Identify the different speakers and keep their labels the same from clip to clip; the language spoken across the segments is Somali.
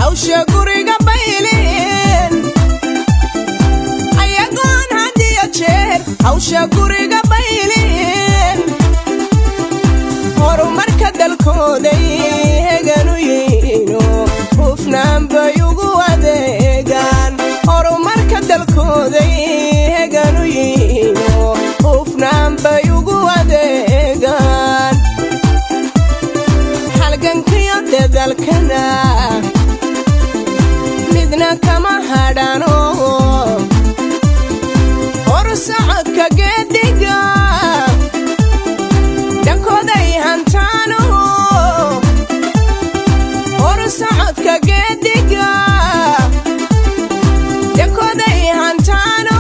Speaker 1: hawsha guriga baylin ayagoon hadiyo jeer hawsha guriga baylin horumarka dalkooday heganu yihiino hufnaan bay ugu adeegaan horumarka dalkooday heganu yihiino hufnaan bay ugu adeegaan halgankiyo dadalkana midna kama hadhano horsocodka geediga dhankooday hantaano horsocodka geediga dhankooday hantaano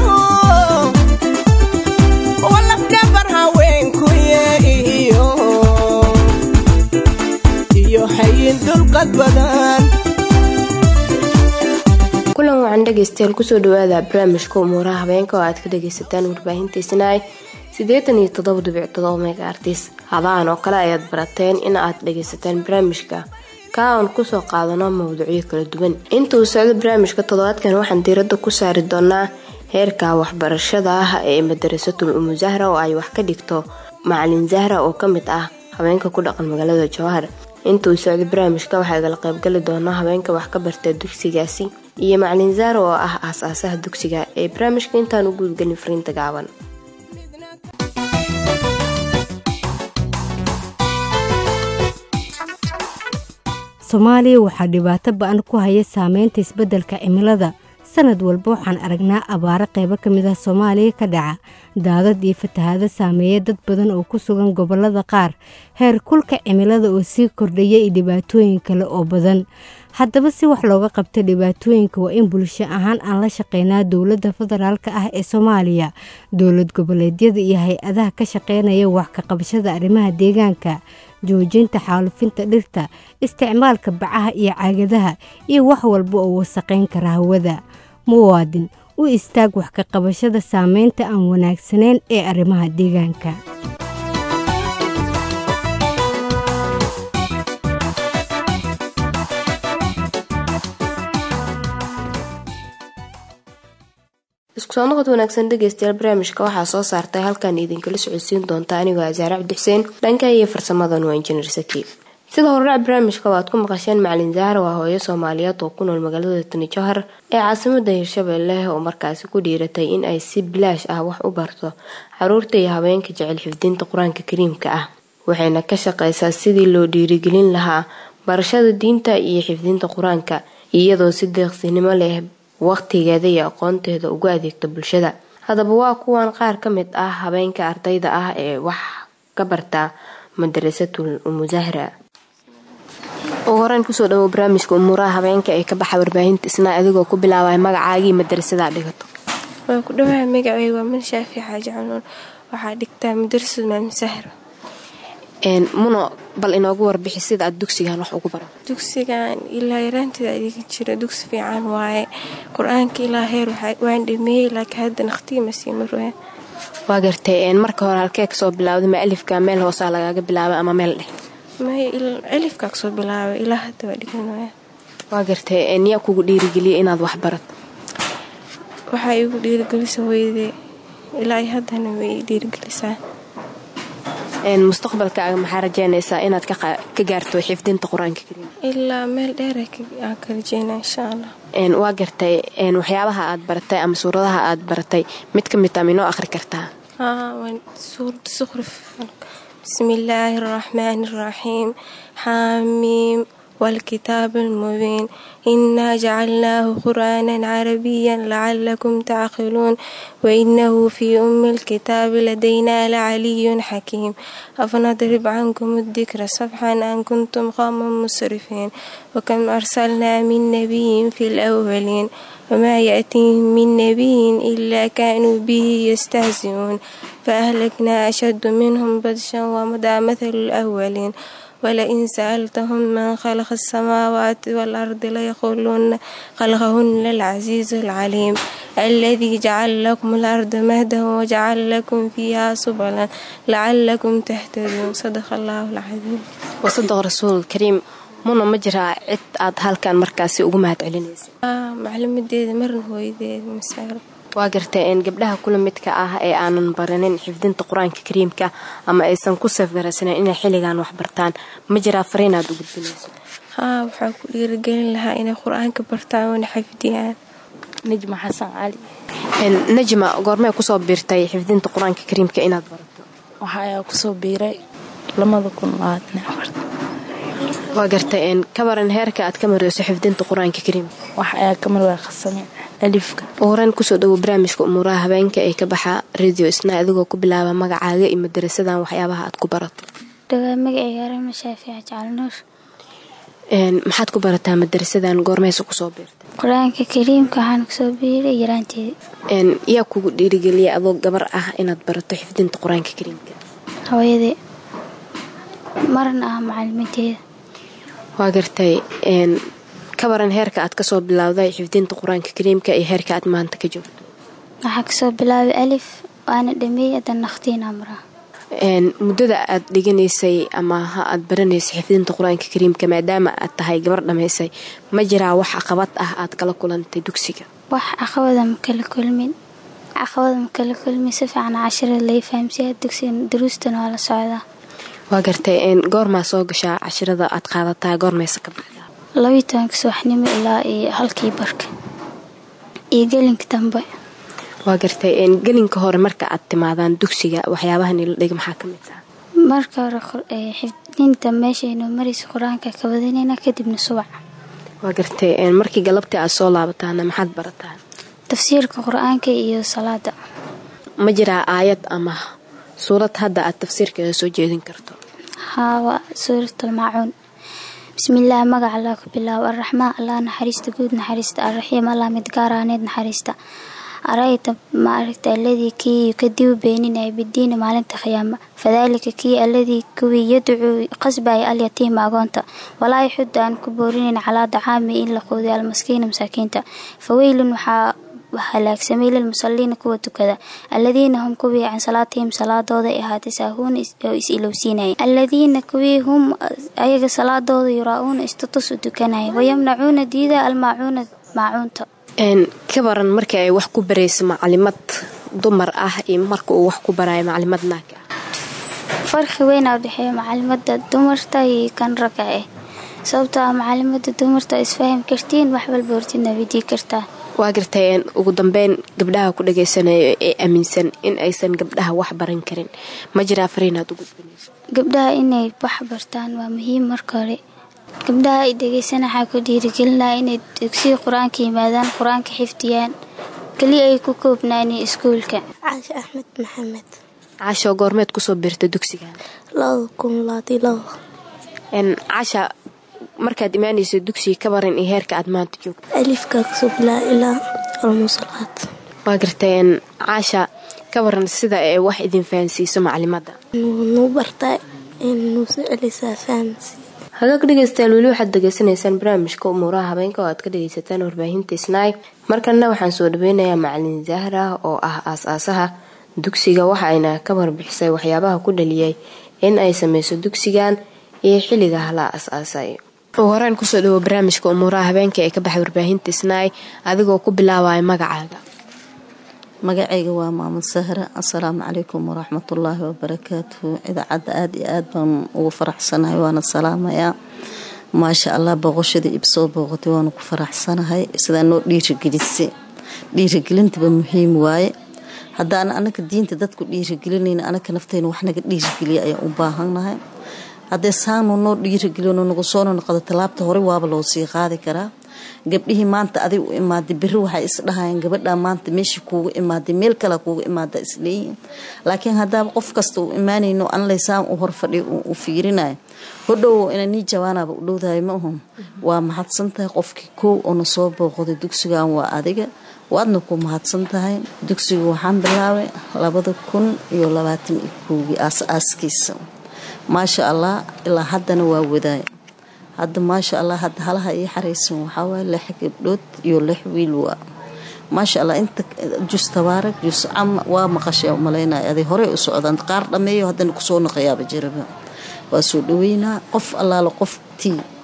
Speaker 1: walafdhabar haweenkuye iyo iyo hayin dulqad badan
Speaker 2: kulan wacan dhegeystayaal kusoo dhawaada barnaamijka umuuraha habeenka oo aad ka dhageysataan warbaahinta isnaay siddeetan iyo toddoba dhibic todoba mega artis hadaan oo kale ayaad barateen in aad dhageysataan barnaamijka ka aan kusoo qaadano mawduucyo kala duwan inta uu socdo barnaamijka toddobaadkan waxaan diiradda ku saari doonaa heerka waxbarashada ah ee madarasatul umu zahra oo ay wax ka dhigto macalin zahra oo kamid ah habeenka ku dhaqan magaalada jowhar inta uu socdo barnaamijka waxaa igala qaybgali doonaa habeenka wax ka barta dugsigaasi iyo macalin zahra oo ah aas-aasaha dugsiga ee barnaamijka intaan u guudgelin fariinta gaaban
Speaker 3: soomaaliya waxaa dhibaato ba-an ku haya saameynta isbeddelka cimilada sanad walba waxaan aragnaa abaaro qaybo ka mid ah soomaaliya ka dhaca daadad iyo fatahaado saameeya dad badan oo ku sugan gobollada qaar heer kulka cimilada oo sii kordhaya iyo dhibaatooyin kale oo badan haddaba si wax looga qabta dhibaatooyinka waa in bulsho ahaan aan la shaqeynaa dowladda federaalka ah ee soomaaliya dowlad goboleedyada iyo hay-adaha ka shaqeynaya wax ka qabashada arrimaha deegaanka joojinta xaalufinta dhirta isticmaalka bacaha iyo caagadaha iyo wax walba oo wasaqayn kara hawada muwaadin u istaag wax ka qabashada saameynta aan wanaagsanayn ee arrimaha deegaanka
Speaker 2: isku soo noqod wanaagsan dhegeystayaal barnaamijka waxaa soo saartay halkan idinkala socodsiin doonta anigoo asaare cabdixuseen dhanka iyo farsamadan waa injineer saki sida horudhac barnaamijka waad ku maqasheen macalin zahra waa hooyo soomaaliyeed oo ku nool magaalada tani jowhar ee caasimada hirshabelle oo markaasi ku dhiiratay in ay si bilaash ah wax u barto caruurta iyo habeenka jecel xifdinta qur-aanka kariimka ah waxayna ka shaqeysaa sidii loo dhiirigelin lahaa barashada diinta iyo xifdinta qur-aanka iyadoo si deeqsinimo leh waqtigeeda iyo aqoonteeda ugu adeegta bulshada haddaba waa kuwan qaar ka mid ah habeenka ardayda ah ee wax ka barta madarasatul umuzahra ugu horeyn kusoo dhawow barnaamijka umuuraha habeenka ee ka baxa warbaahinta isna adigoo ku bilaabay magacaagii madarasada dhigato
Speaker 4: waa ku dhawaha magaceyga waa man shaafi xaaji canuun waxaa dhigtaa madarasad maamusahra
Speaker 2: muno bal inoogu warbixi sida aad dugsigan wax ugu baro
Speaker 4: dugsigan ilaa yaraanteeda adiga jira dugsi fiican waaye qur-aanka ilaa heer waan dhameeyey laakiin hadda naqtiima sii marwaa
Speaker 2: waa gartay marka hore halkee kasoo bilaawday ma alifka meel hoosaa lagaaga bilaabay ama meel dheh
Speaker 4: may alifkaa kasoo bilaabay ilaa hadda waa dhigan waaya
Speaker 2: waa gartay niyaa kugu dhiirigeliyay inaad wax barato
Speaker 4: waxaa igu dhiirigelisa weyde ilaa haddana way ii dhiirigelisaa
Speaker 2: mustaqbalkaaga maxaa rajeynaysaa inaad ka gaarto xifdinta qur-aanka kariim
Speaker 4: ilaa meel dheer aan ka rajeyna insha allah
Speaker 2: waa gartay waxyaabaha aad baratay ama suuradaha aad baratay mid ka mid a minoo akhri kartaa
Speaker 4: suurada sukrif bismi illaahi araxmaani araxiim xaamiim والكتاب المبين إنا جعلناه قرآنا عربيا لعلكم تعقلون وإنه في أم الكتاب لدينا لعلي حكيم أفنضرب عنكم الذكر صفحا أن كنتم قوما مسرفين وكم أرسلنا من نبي في الأولين وما يأتيهم من نبي إلا كانوا به يستهزئون فأهلكنا أشد منهم بطشا ومضى مثل الأولين ولئن سألتهم من خلق السماوات والأرض ليقولون خلقهن العزيز العليم الذي جعل لكم الأرض مهدا وجعل لكم فيها سبلا لعلكم تهتدون صدق الله العظيم
Speaker 2: wasadaqa rasuul kariim muna ma jiraa cid aad halkan markaasi ugu mahad celinaysa
Speaker 4: maclimadeeda marna hooyadeeda masaaro
Speaker 2: waa gartay gabdhaha kula midka ah ee aanan baranin xifdinta qur-aanka kariimka ama aysan ku safgaraysanen inay xilligan wax bartaan ma jiraa fariinaad u gudbinayso
Speaker 4: haa waxaa ku dhiirigelin lahaa inay qur-aanka bartaan oona xafdiyaan
Speaker 5: najma xasan cali
Speaker 2: najma goormee kusoo biirtay xifdinta qur-aanka kariimka inaad barato
Speaker 5: waxa ayaa kusoo biiray lamada kun labaatan afarta
Speaker 2: waa gartay ka baran heerka aad ka mareyso xifdinta qur-aanka kariimka
Speaker 5: wax ayaa ka marwaa khasame alifka
Speaker 2: horan kusoo dhawo barnaamijka umuuraha habeenka ee ka baxa radio isna adigoo ku bilaaba magacaaga iyo madarasadan waxyaabaha aad ku barato
Speaker 6: dhawaa magacayga arama shaafiic jacalnuur
Speaker 2: maxaad ku barataa madarasadan goormeysa kusoo biirtay
Speaker 6: qur-aanka kariimka waxaan kusoo biiray yaraanteeda
Speaker 2: yaa kugu dhiirigeliyay adoo gabar ah inaad barato xifdinta qur-aanka kariimka
Speaker 6: hooyadee marna ah macalimadeeda
Speaker 2: waa gartay ka baran heerka aad kasoo bilowday xifdinta qur-aanka kariimka iyo heerka aad maanta ka joogto
Speaker 6: waxaa kasoo bilaabay alif waana dhameeyey adan nakhtiin amraa
Speaker 2: muddada aad dhiganaysay ama ha aad baranaysay xifdinta qur-aanka kariimka maadaama aad tahay gabar dhammaysay ma jiraa wax caqabad ah aad kala kulantay dugsiga
Speaker 6: wax caqabada ma kala kulmin caqabada ma kala kulmin si fiican cashirada lai fahamsiya dugsiga daruustana waa la socdaa
Speaker 2: waa gartay goormaa soo gashaa cashirada aad qaadataa goormaysa ka baxdaa
Speaker 6: labayo tobanka subaxnimo ilaa iyo halkii barka iyo gelinka dambe
Speaker 2: waa gartay gelinka hore marka aad timaadaan dugsiga waxyaabaha nila dhiga maxaa ka mid ah
Speaker 6: marka hore xifdinta meeshaynu maraysa qur-aanka ka wadanayna kadibna subac
Speaker 2: waa gartay markii galabtii aad soo laabataana maxaad barataa
Speaker 6: tafsiirka qur-aanka iyo salaada
Speaker 2: ma jiraa aayad ama suurad hadda aad tafsiirkeeda soo jeedin karto
Speaker 6: haa waa suuratalmaacuun bismillaah magaca allah ku bilaabo arraxmaan allah naxariista guud naxariista arraxiim allah midgaaraaneed naxariista arayta ma aragta alladii kii yukadibu beeninaya bidiini maalinta khiyaama fadaalika kii alladii kuwii yadcuu qasbaya alyatiima agoonta walaa yaxudu aan ku boorinayn calaa dacaami in la quudiyo almaskiina masaakiinta faweylun waxaa halaagsamay lilmusaliina kuwa tukada aladiina hum kuwii can salaatihim salaadooda ay ahaatay saahuuna oo is ilowsiinaya aladiina kuwii hum ayaga salaadooda yuraa-uuna istatus u tukanaya wayamnacuuna diida almaacuuna maacuunta
Speaker 2: ka baran markii ay wax ku barayso macalimad dumar ah iyo marka uu wax ku barayo macalimad naagka ah
Speaker 6: farqi weynaa udhexeeya macalimada dumarta iyo kan ragga ah sababtoo ah macalimada dumarta isfaham kartiin wax walba hortidna weydii kartaa
Speaker 2: waa gartay ugu dambeyn gabdhaha ku dhagaysanayo ee aaminsan in aysan gabdhaha wax baran karin ma jiraa fariinaad u gudbinayso
Speaker 6: gabdhaha inay wax bartaan waa muhiim marka hore gabdhaha ay dhegeysana waxaa ku dhiirigelinaya inay dugsiga qur-aanka yimaadaan qur-aanka xifdiyaan keliya ay ku koobnaani iskuulka
Speaker 7: caashe axmed maxamed
Speaker 2: caasho goormeed kusoo biirta dugsigan
Speaker 7: labada kun labaatiyo laba
Speaker 2: caasha markaad imaanayso dugsiga ka baran iyo heerka aad maanta joogto
Speaker 7: alifka kasoo bilaa ilaa almusalaad
Speaker 2: waa gartay caasha ka baran sida ee wax idin fahansiiso macalimada
Speaker 7: nuu bartaa nuu soo celisaa fahamsi
Speaker 2: hagaag dhegeystayaal weli waxaad degeysanaysaan barnaamijka umuuraha habeenka oo aad ka dhegeysataan warbaahinta snaig markana waxaan soo dhaweynayaa macalin zahra oo ah aas-aasaha dugsiga waxaayna ka warbixisay waxyaabaha ku dhaliyay in ay sameyso dugsigan iyo xilliga la as-aasay ugu horeen kusoo dhawo barnaamijka umuuraha habeenka ee ka baxay warbaahinta snaig adigoo ku bilaabaya magacaaga
Speaker 8: magacayga waa maamud sahra assalaamu calaykum waraxmatullaahi wabarakaatuhu idaacadda aada iyo aad baan ugu faraxsanahay waana salaamayaa maasha allah booqoshada ib soo booqotay waanu ku faraxsanahay sidaa noo dhiirigelisay dhiirigelintaba muhiim waaye haddaan anaga diinta dadku dhiirigelinayna anaga nafteyna wax naga dhiirigeliya ayaan u baahannahay haddee saanu noo dhiirigelino nagu soona noqdo tallaabta hore waaba loo sii qaadi karaa gabdhihii maanta adig u imaaday beri waxay isdhahayeen gabadhaa maanta meeshii kuugu imaaday meel kale kuugu imaada isleeyihin laakiin haddaaba qof kasta uu imaanayno anlaysaan u horfadhiyo u fiirinayo hodhow ina nii jawaanaba u dhowdahay ma ahun waa mahadsantahay qofkii koow oo na soo booqday dugsigan waa adiga waadna ku mahadsan tahay dugsiga waxaan bilaabay labada kun iyo labaatan iyo kowgii aas-aaskiisa maasha allah ilaa haddana waa wadaay hadda maasha allah hadda halaha ii xaraysan waxaawaay lix gabdhood iyo lix wiil waa maasha allah inta jus tabaarak jus cama waa maqashay umalaynaya aday horey u socdaan qaar dhammeeyo haddana kusoo naqayaaba jiraba waa soo dhaweynaa qof allaala qoftii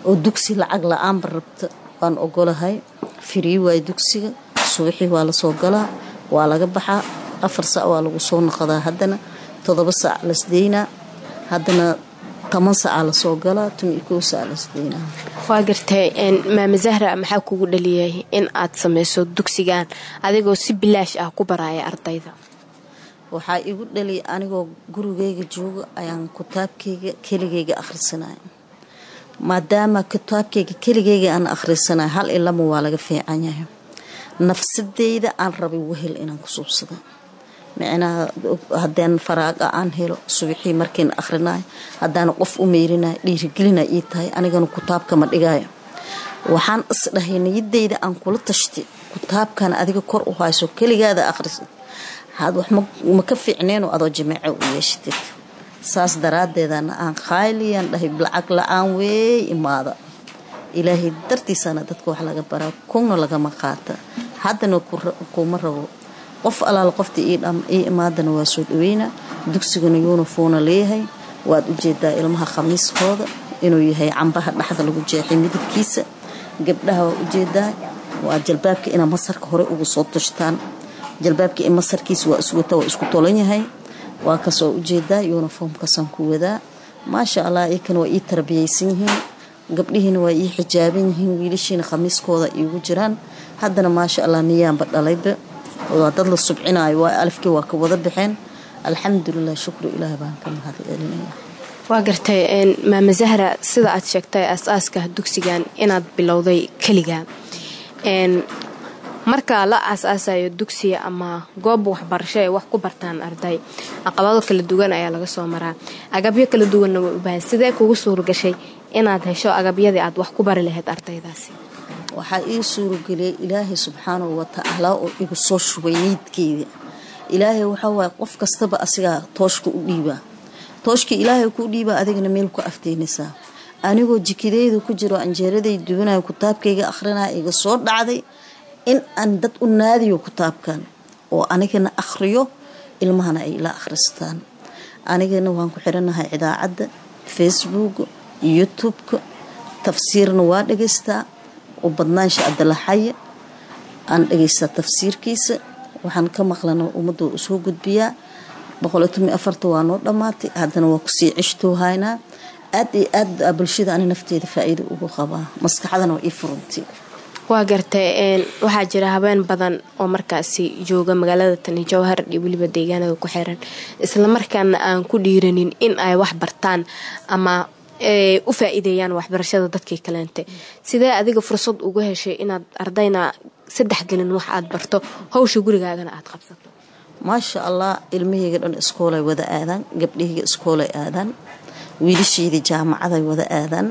Speaker 8: oo dugsi lacag la-aanba rabta waan ogolahay firii waay dugsiga subaxii waa lasoo galaa waa laga baxaa afar sac waa lagu soo noqdaa haddana todoba sac lasdeynaa haddana toban sacaa lasoo galaa tun iyo kow sac lasdeynaa
Speaker 2: waa gartay maama zahra maxaa kugu dhaliyay in aad sameyso dugsigan adigoo si bilaash ah ku baraaya ardayda
Speaker 8: waxaa igu dhaliyay anigoo gurigeyga jooga ayaan kitaabkeyga keligeyga akhrisanaya maadaama kitaabkeyga keligeyga aan akhrisanaya hal ilama waa laga fiican yahay nafsadeyda aan rabay wehel inaan ku suubsada micnaha haddaan faraaga aan helo subaxii markiin akhrinayo haddaana qof u meyrinayo dhiirigelina ii tahay anigana kitaabkama dhigayo waxaan isdhahay niyadeyda aan kula tashtay kitaabkan adiga kor u hayso keligaada akhrisad had wax ma ka fiicneenoo adoo jimaaco u yeeshatid saas daraadeedana aan khayliyaan dhahay lacag la-aan weey imaada ilaahay dartiisana dadka wax laga baraa kuna lagama qaata haddana kuma rabo qof alaal qofta ii imaadana waa soo dhaweyna dugsigana yuunifoona leeyahay waad ujeedaa ilmaha khamiiskooda inuu yahay cambaha dhexda lagu jeexay midabkiisa gabdhaha waa ujeedaa waa jalbaabka ina masarka hore ugu soo tushtaan jalbaabka in masarkiisa waa iswata waa isku tolan yahay waa kasoo ujeedaa yuniformkaasaan ku wadaa maasha allah iyakan waa ii tarbiyaysan yihiin gabdhihiina waa ii xijaaban yihiin wiilashiina khamiiskooda iigu jiraan haddana maasha allah niyaanba dhalayba waa dad la subcinayo waa alifkii waa ka wada baxeen alxamdulilah shukru ilaah baan ka mahad celinaya
Speaker 2: waa gartay maama zahra sida aad sheegtay aas-aaska dugsigan inaad bilowday keliga marka la aas-aasayo dugsiga ama goob waxbarasho ay wax ku bartaan arday caqabado kala duwan ayaa laga soo maraa agabyo kala duwanna way u baahan sidee kugu suuragashay inaad hesho agabyadii aad wax ku bari lahayd ardaydaasi
Speaker 8: waxaa ii suurageliyay ilaahay subxaanahu watacaala oo igu soo shubay niydkeyda ilaahay waxawaay qof kastaba asigaa tooshka u dhiibaa tooshka ilaahay kuu dhiibaa adigana meel ku afteynaysaa anigoo jikideyda ku jiro anjeeraday duwanayo kitaabkayga akhrinaya iga soo dhacday in aan dad u naadiyo kitaabkan oo anigana akhriyo ilmahana ay la akhristaan anigana waan ku xiranahay idaacadda facebook youtube-ka tafsiirna waa dhegaystaa u badnaansha abdalaxaye aan dhegaystaa tafsiirkiisa waxaan ka maqlana ummadda waa usoo gudbiyaa waa noo dhammaatay haddana waa kusii cishtoohaynaa aad iyo aad bulshada ani nafteeda faa-iida ugu qabaa maskaxdana waa ii furantay
Speaker 2: waa gartay waxaa jira habeen badan oo markaasi jooga magaalada tani jowhar iyo weliba deegaanada ku xiran islamarkaana aan ku dhiiranin in ay wax bartaan ama u faa-iideeyaan waxbarashada dadkii kaleente sidee adiga fursad ugu heshay inaad ardayna saddex gelin wax aad barto hawsha gurigaagana aad qabsato
Speaker 8: maasha allah ilmahayga dhan iskoolay wada aadaan gabdhahayga iskoolay aadaan wiilashayda jaamacaday wada aadaan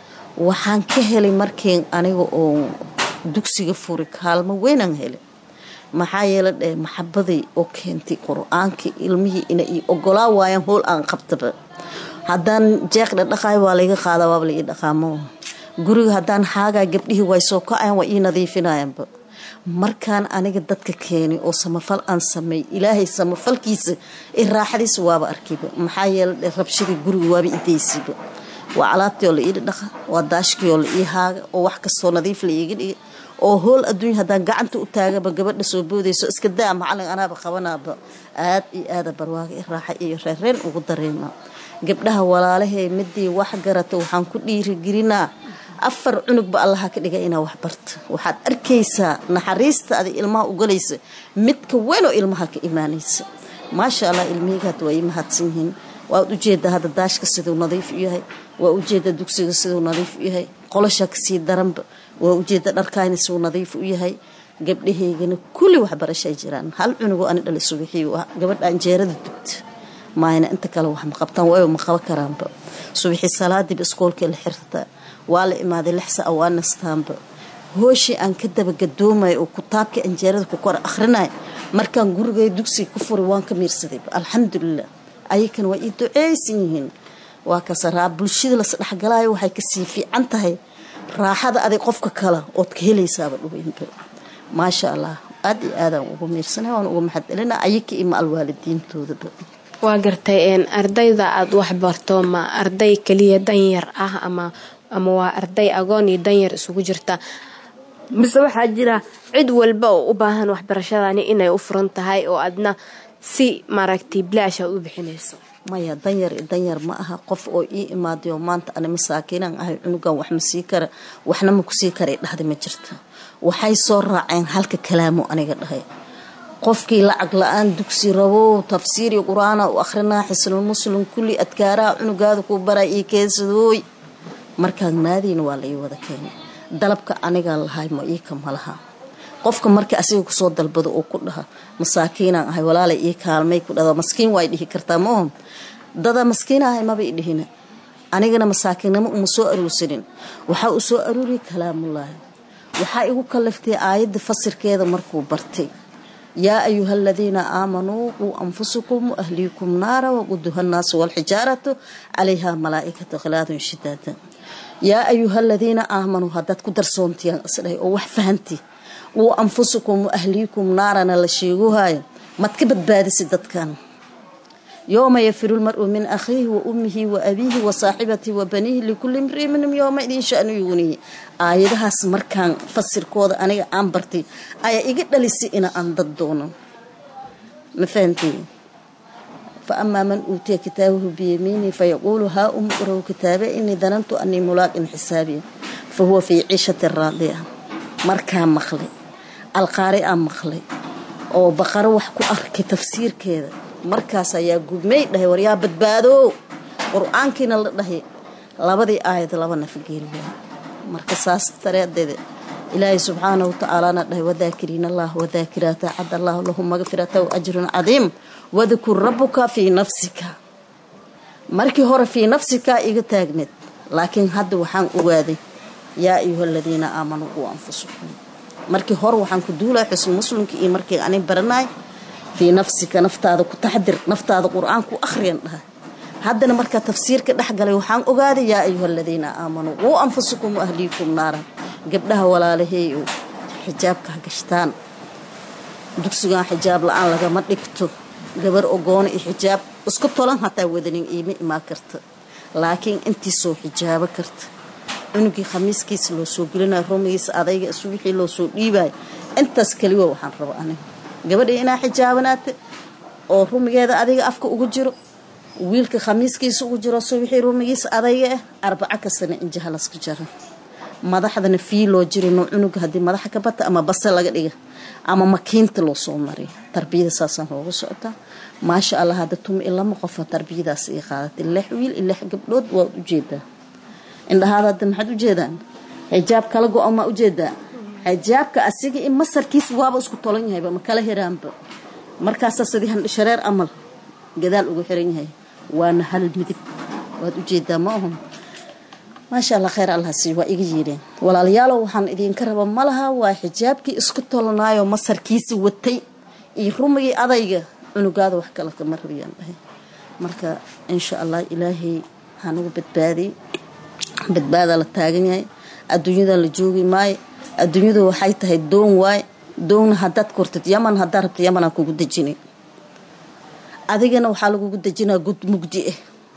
Speaker 8: waxaan ka helay markiin aniga oo dugsiga furi kaalmo weynaan helay maxaa yeela dheh maxabaday oo keentay qur-aankii ilmihii ina ii ogolaa waayaan howl aan qabtaba haddaan jeeq dhadhaqaayo waa layga qaadaa waaba la ii dhaqaamo guriga haddaan xaagaa gabdhihii way soo ka-ayan waa ii nadiifinayanba markaan aniga dadka keenay oo samafal aan sameey ilaahay samafalkiisa i raaxadiisa waaba arkayba maxaa yeela dhe rabshadii guriga waaba idaysiiba waa alaabtii oo la ii dhadhaqa waa daashkii oo la ii haaga oo wax kastoo nadiif la iiga dhiga oo hool adduunya haddaan gacanta u taagaba gabadha soo boodayso iska daa macalin anaaba qabanaaba aad iyo aada barwaaga i raaxa iyo reereen ugu dareema gabdhaha walaalahee midii wax garata waxaan ku dhiirigelinaa afar cunugba allaha ka dhiga inaa wax barta waxaad arkaysaa naxariista ada ilmaha ugalaysa midka weyn oo ilmaha ka imaanaysa maasha allah ilmihayga hadda waa ii mahadsan yihiin waad ujeedaa hadda daashka siduu nadiif u yahay waa ujeedaa dugsiga siduu nadiif u yahay qolosha kasii daranba waa ujeeda dharkaani siduu nadiif u yahay gabdhahaygana kulli waxbarashay jiraan hal cunugoo ani dhalay subaxii gabadha anjeerada dugta maayna inta kale wax ma qabtaan waayo ma qaban karaanba subaxii salaadiiba iskoolkii la xirtaa waa la imaaday lix saca waa nastaanba hooshii aan ka dabagadoomayo oo kutaabkii anjeerada ku kor akhrinaya markaan gurigay dugsiga ku furay waan ka miirsadayba alxamdulilah ayakan waa ii duceysan yihiin waa kasaraa bulshada lasdhexgalaayo waxay kasii fiican tahay raaxada aday qofka kale ood ka helaysaaba dhuweynba maasha allah aad iyo aadaan ugu miirsana waan uga maxad celina ayaka iyo ma alwaalidiintoodaba
Speaker 2: waa gartay ardayda aada wax barto ma arday keliya danyar ah ama ama waa arday agoon iyo danyar isugu jirta mise waxaa jira cid walba oo u baahan waxbarashadani inay u furan tahay oo adna si maaragtay bilaasha u bixinayso
Speaker 8: maya danyar danyar ma aha qof oo ii imaadayo maanta ani masaakiinan ahay cunugan wax ma sii kara waxna ma kusii kara dhahda ma jirta waxay soo raaceen halka kalaamo aniga dhahay qofkii lacag la-aan dugsi rabow tafsiiri qur-aana u akhrinaa xisnul muslim kulli adkaaraha cunugaada kuu baraa ii keensadooy markaan naadiina waa la ii wada keenay dalabka anigaa lahay ma iika ma laha qofka marka asiga kusoo dalbado oo ku dhaha masaakiinaan ahay walaalay ii kaalmay ku dhada maskiin waa dhihi kartaa maohom dada maskiin ahay maba i dhihina anigana masaakiinnimo uma soo aruursanin waxaa u soo aruuriya kalaamullaahi waxaa igu kalaftay aayadda fasirkeeda markuu bartay yaa ayuha aladiina aamanuu quu anfusakum waahliikum naara waquduha annaasu walxijaaratu calayha malaa'ikatu khilaadun shidaada yaa ayuha aladiina aamanuu haddaad ku darsoontiyaan isdhahay oo wax fahanti quu anfusakum waahliikum naarana la sheeguhaayo maad ka badbaadisi dadkan yooma yafiru lmaru min akhiihi wa ummihi wa abiihi wa saaxibatihi wa baniihi likulli imrii minhum yooma idin shanu yugnihi aayadahaas markaan fasirkooda aniga aan bartay ayaa iga dhalisay ina aan dad doono ma fahantii fa amaa man uutiya kitaabahu biyamiinihi fayaquulu haa um uraw kitaabe inii danantu anii mulaaqin xisaabiya fa huwa fii ciishati raadiya markaa maqlay alqaari aan maqlay oo baqaro wax ku arkay tafsiirkeeda markaas ayaa gubmay dhahay waryaa badbaado qur-aankiina la dhahay labadii aayad laba nafgeeliya marka saas dareedeeda ilaahay subxaanahu watacaalana dhahay wadaakiriin allah wadaakiraata cad allahu lahu magfirata wa ajrun cadiim wadkur rabuka fii nafsika markii hore fii nafsika iga taagneed laakiin hadda waxaan ogaaday yaa ayuha aladiina aamanuu quu anfusakum markii hore waxaan ku duulay xusn muslimka iyo markii ani baranaay fii nafsika naftaada ku taxdir naftaada qur-aan ku akhriyan dhaha haddana markaa tafsiirka dhexgalay waxaan ogaaday yaa ayuha aladiina aamanuu quu anfusakum waahliikum naaran gabdhaha walaalaheey oo xijaabka ha gashtaan dugsigan xijaab la-aan lagama dhigto gabar ogoona iyo xijaab isku tolan hataa wadanin iima imaa karta laakiin intii soo xijaabo karta cunugii khamiiskiisa loo soo gelinayo rumigiisa adayga isu wixii loo soo dhiibayo intaas keliwa waxaan raba aniga gabadhii inaa xijaabanaata oo rumigeeda adiga afka ugu jiro wiilka khamiiskiisa ugu jiro so wixii rumigiisa adayga ah arbaco kastana injaha laska jara madaxdana fii loo jirino cunuga haddii madaxa ka bata ama base laga dhiga ama makiinta loo soo mariyo tarbiyada saasaan loogu socotaa maasha allah hadda tuma ilama qofa tarbiyadaas ii qaadatay lix wiil iyo lix gabdhood waad ujeedaa indhahaada hadda maxaad ujeedaan xijaab kala go-o maa ujeedaa xijaabka asiga in masarkiisa waaba isku tolan yahayba ma kala hiraanba markaasaa sidii handhishareer amal gadaal ugu xiran yahay waana hal midib waad ujeedaa ma ahun maasha allah kheyr allah sii waa iga yiidheen walaalayaalow waxaan idinka raba ma laha waa xijaabkii isku tolanaayo masarkiisa watay iyo rumigii adayga cunugaada wax kale kama rabiyaan dhahay marka insha allah ilaahay waxaan ugu badbaadiyey badbaadaa la taagan yahay adduunyada la joogi maayo adduunyadu waxay tahay doon waaye doonna haddaad kortid yaman haddaad rabta yamanaa kugu dejinay adigana waxaa lagugu dejinaa gud mugdi ah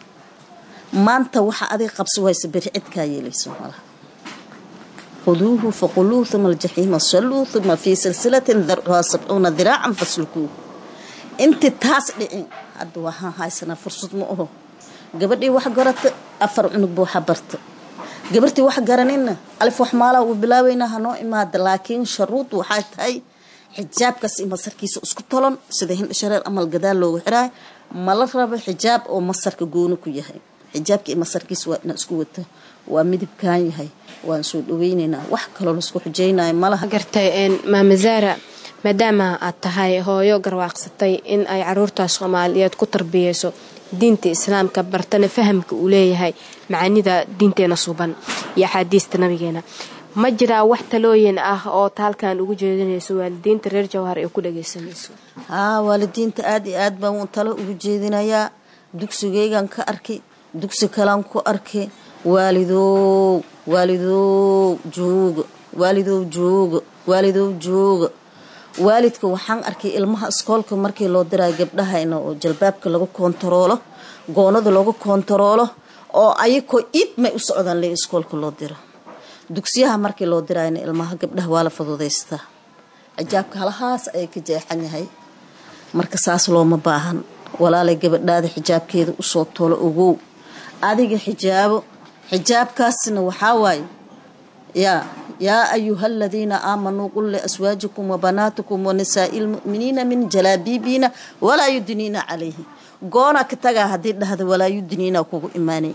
Speaker 8: maanta waxa adiga qabsi waysa beri cidkaa yeelayso malaha khuduuhu faquluuh uma aljaxiima salluu uma fii silsilatin darcuhaa sabcuuna diraacan faslukuu inti taas dhicin hadda waxaan haysanaa fursad ma aho gabadhii wax garata afar cunug buu xabarta gabartii wax garaninna alif wax maalaa uu bilaabeynaa hanoo imaada laakiin sharuud waxay tahay xijaabkaas i masarkiisa isku tolan sida hindhashareer amal gadaal loogu xiraayo mala rabo xijaab oo masarka gooni ku yahay xijaabka i masarkiisa waa inaa isku wata waa midibkaan yahay waan soo dhaweyneynaa wax kaloo laisku xujeynayo malaha
Speaker 2: gartay maama zaara maadaama aad tahay hooyo garwaaqsatay in ay caruurta soomaaliyeed ku tarbiyeyso diinta islaamka bartana fahamka uu leeyahay macaanida diinteena suuban iyo axaadiista nabigeena ma jiraa wax talooyin ah oo taalkan ugu jeedinayso waalidiinta reer jawhar ee ku dhageysanayso
Speaker 8: haa waalidiinta aada iyo aad baan talo ugu jeedinayaa dugsigeygan ka arkay dugsi kalaan ku arkay waalidow waalidow jooga waalidow jooga waalidow jooga waalidka waxaan arkay ilmaha iskoolka markii loo dirayo gabdhahayna oo jalbaabka lagu koontaroolo goonada lagu koontaroolo oo ayakoo iid may u socdaan le iskoolka loo diro dugsiyaha markii loo dirayna ilmaha gabdhaha waa la fududaystaa xijaabka halahaas ayay ka jeexan yahay marka saas looma baahan walaalay gabadhaada xijaabkeeda usoo tolo ogow adiga xijaabo xijaabkaasna waxaa waaye yaa yaa ayuha aladiina aamanuu qul liaswaajikum wabanaatikum wanisaai lmuminiina min jalaabiibiina walaa yudniina calayhi goona ka tagaa haddii dhahda walaa yudniina kugu imaanay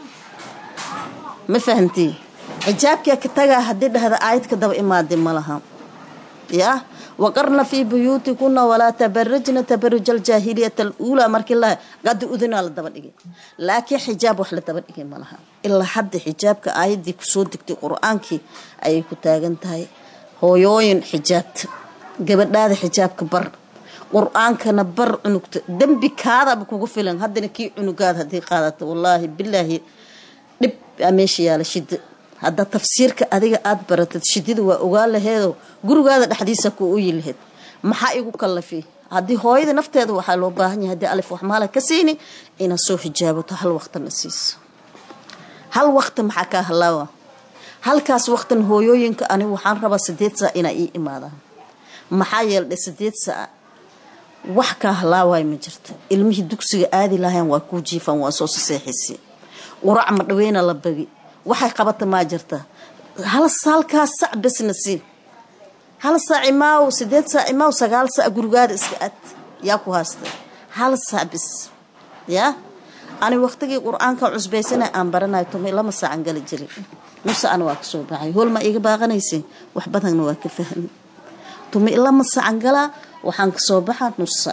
Speaker 8: ma fahamtii xijaabkaa ka tagaa haddii dhahda aayadka daba imaada ma laha yaa waqarna fii buyuutikuna walaa tabarajna tabaruja aljaahiliyata aluulaa markii la gadi udinaa la daba dhigay laakiin xijaab wax la daba dhigay ma laha ilaa hadda xijaabka aayaddii kusoo degtay qur-aankii ayay ku taagan tahay hooyooyin xijaabta gabadhaada xijaabka bar qur-aankana bar cunugta dembi kaadaba kugu filan haddana kii cunugaada haddii qaadata wallaahi bilaahi dhib aa meesha yaala shida hadda tafsiirka adiga aada baratad shidida waa ogaa laheedoo gurigaada dhexdiisa ku uyi laheyd maxaa igu kallafay haddii hooyada nafteeda waxaa loo baahan yahay haddii alif wax maala ka siini inaad soo xijaabato hal waqtana siiso hal waqti maxaa kaa halaawa halkaas waqtan hooyooyinka anigu waxaan rabaa sideed saa inaa ii imaadaan maxaa yeeldhe sideed saa wax kaa halaawaay ma jirto ilmihii dugsiga aadi lahayn waa kuu jiifan waa soo saseexisi qurac ma dhaweyna la bagi waxay qabata maa jirta hal saalkaas sac besna siin hal saac imaaw sideed saac imaaw sagaal saac gurigaada iska ad yaa ku haysta hal saac bis yaa ani waqtigii qur-aanka cusbaysana aan baranayo tumay lama saacan gali jiray nus ana waa kasoo baxay hool ma iga baaqanaysa wax badanna waa ka fahmi tumay lama saacan galaa waxaan kasoo baxaa nus saac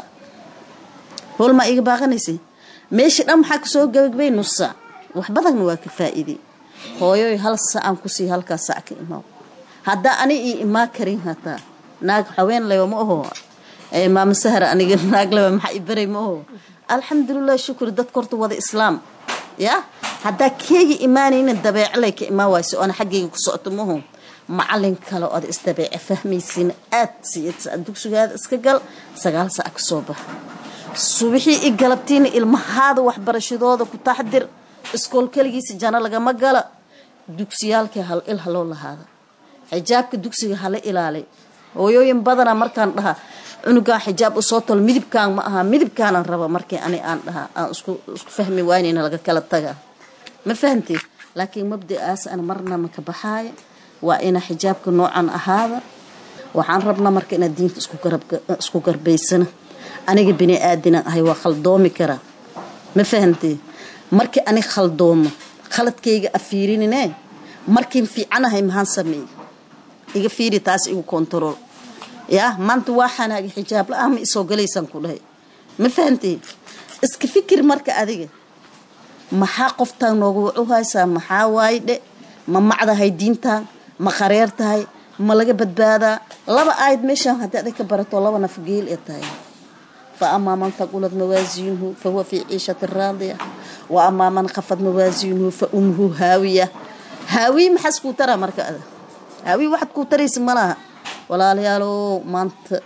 Speaker 8: hool ma iga baaqanaysa meeshii dhan maxaa kasoo gabagabay nus saac wax badanna waa ka faa'iiday hooyoy hal saacaan kusii halkaa saac ka imaaw haddaa ani ii imaa karin hataa naag haween lewa ma aho maama sahra aniga naag lewa maxaa i baray ma aho alxamdulilah shukri dadka horta wada islaam yaa haddaa keegi imaanayna dabeeclay ka imaa wayso oona xaggayga ku socoto maho macalin kale ood isdabeece fahmaysiina aad siiyad dugsigaada iska gal sagaal saac ka soo bax subixii i galabtiina ilmahaada waxbarashadooda ku taxdir iskool keligiisa jano lagama gala dugsiyaalkii hal il haloo lahaada xijaabka dugsiga hala ilaalay hooyooyin badana markaan dhaha cunugaan xijaab usoo tol midibkaan ma aha midibkaanan raba markii ani aan dhaha aan isku fahmi waynayna laga kala taga ma fahamtid laakiin mabda'aas an marna maka baxaaya waa ina xijaabka noocan ahaada waxaan rabnaa marka inaad diinta isku garbaysana aniga bini aadinan ahay waa khaldoomi karaa ma fahamtid markii ani khaldoomo khaladkayga afiirinine markiin fiicanahay maxaan sameeye iga fiiri taas igu kontarool yaa maanta waa xanaagi xijaab la-aan ma isoo galaysaan ku dhahay ma fahamtay iska fikir marka adiga maxaa qoftaan nooga wacu haysaa maxaa waaye dhe ma macdahay diintaan ma qareer tahay ma laga badbaadaa laba aayad meeshaan haddii adig ka barato laba naf geel ee tahay fa amaa man faqulad mawaasiinuhu fa huwa fii ciishati raadiya wa amaa man khafad mawaasiinuhu fa umhu haawiya haawiye maxaas kuu taraa marka ada haawiye waxaad kuu taraysa malaha walaalayaalow maanta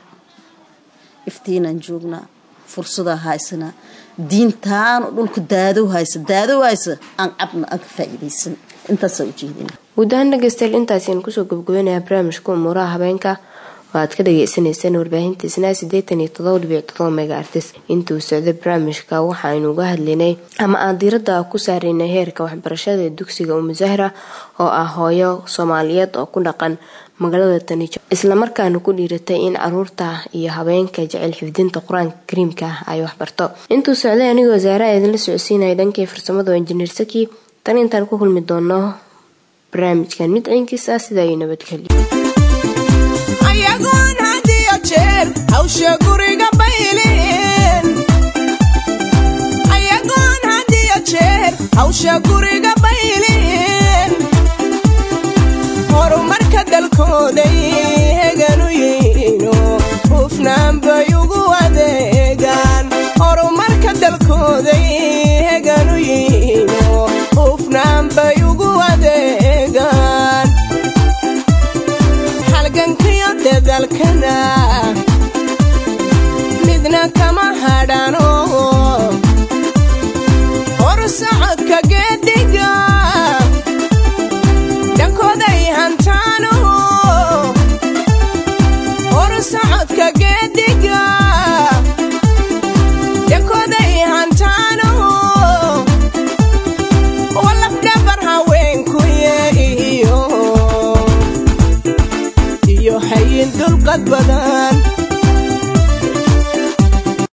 Speaker 8: iftiinaan joognaa fursadaa haysanaa diintaan dhulka daadow haysa daadow haysa aan cabna aan ka faa'iidaysan intaasaa ujeedina
Speaker 2: guud ahaan dhegeystayaal intaasiaan kusoo gabagabaynayaa barnaamijka umuuraha habeenka oo aad ka dhageysaneyseen warbaahintiisna siddeetan iyo todoba dhibic todoba mega artis intuu socday barnaamijka waxaaynu uga hadlaynay ama aan diiradda ku saaraynay heerka waxbarashada ee dugsiga umusahra oo ah hooyo soomaaliyeed oo ku dhaqan magaalada tanijo islamarkaana ku dhiiratay in caruurta iyo habeenka jecel xifdinta qur-aanka kariimka ay waxbarto intuu socday anigoo wasaaraha idinla socodsiinaya dhankii farsamada injineer saki tan intaan ku kulmi doono barnaamijkan mid ciinkiis ah sida ay nabadgelyo
Speaker 1: ayagoon had iyo jeer hawsha guriga bayleen ayagoon had iyo jeer hawsha guriga bayleen horumarka dalkooday heganu yihiino hufnaan bay ugu adeegaan horumarka dalkooday heganu yihiino hufnaan bay ugu adeegaan halgankiyo dadalkana midna kama hadhano hor socodka geediga socodka geediga yankooday hantaano walafdhabar haweenkuye iyo iyo hayin dulqad badan